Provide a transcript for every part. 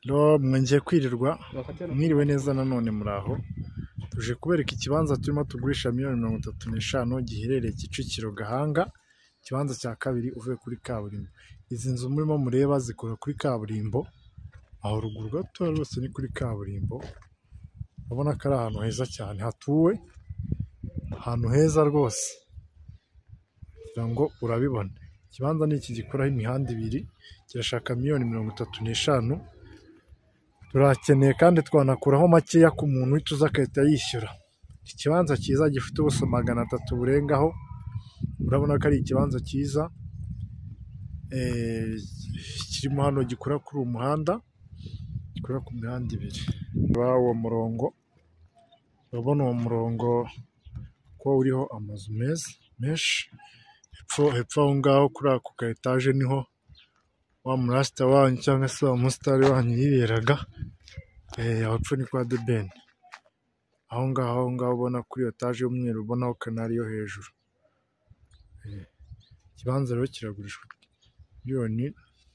Lo mwongeye kwirirwa mwiriwe neza nanone muraho tuje kubereka ikibanza turimo tugurisha miliyoni mirongo itatu n'eshanu giherereye Kicukiro Gahanga ikibanza cya kabiri uvuye kuri kaburimbo, izi nzu murimo mureba zikorera kuri kaburimbo aho ruguru gatoya rwose ni kuri kaburimbo urabona ko ari ahantu heza cyane hatuwe ahantu heza rwose ngira ngo urabibona ikibanza ni iki gikoraho imihanda ibiri kirashaka miliyoni mirongo itatu n'eshanu turakeneye kandi twanakuraho makeya ku muntu uhita uza agahita yishyura ikibanza cyiza gifite ubuso magana atatu burengaho urabona ko ari ikibanza cyiza kirimo hano gikora kuri uwo muhanda gikora ku mihanda ibiri uwo murongo urabona uwo murongo ko uriho amazu meza menshi hepfo hepfo aho ngaho kuri ako ka etaje niho wa murasita wanyu cyangwa se wa musitari wanyu yiberaga aho hepfo ni kwa debeni aho ngaho aho ngaho ubona kuri iyo etaje y'umweru ubonaho kanari yo hejuru ikibanza rero kiragurishwa miliyoni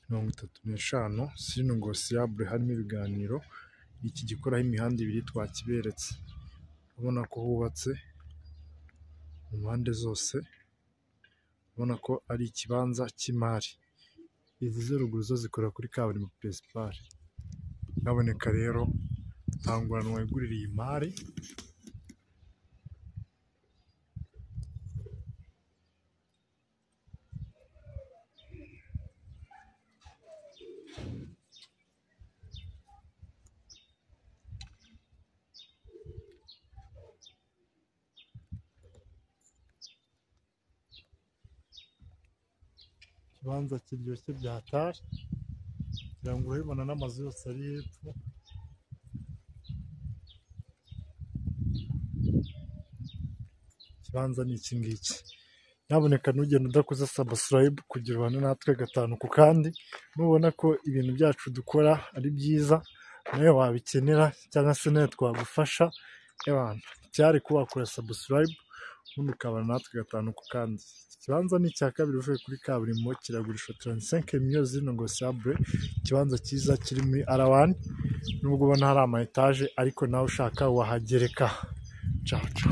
mirongo itatu n'eshanu sirinogosiyabure harimo ibiganiro iki gikoraho imihanda ibiri twakiberetse ubona ko hubatse mu mpande zose ubona ko ari ikibanza cy'imari izi zo ruguru zo zikorera kuri kaburimbo peresipare haboneka rero nta ngorane wigurira iyi mari ikibanza kiryoshye byatari kugira ngo urabibona n'amazu yose ari hepfo ikibanza ni iki ngiki nyaboneka ntugende udakoze sabusikarayibu kugira ubane natwe gatanu ku kandi nubona ko ibintu byacu dukora ari byiza nawe wabikenera cyangwa se nawe twagufasha y'abantu cyari kuba wakora sabusikarayibu ubundi ukabana natwe gatanu ku kandi ikibanza ni icya kabiri uvuye kuri kaburimbo kiragurishwa taransisenke miliyoni zirinogosiyabure ikibanza cyiza kiri muri arawani nubwo ubona hari ama etaje ariko nawe ushaka wahagereka caca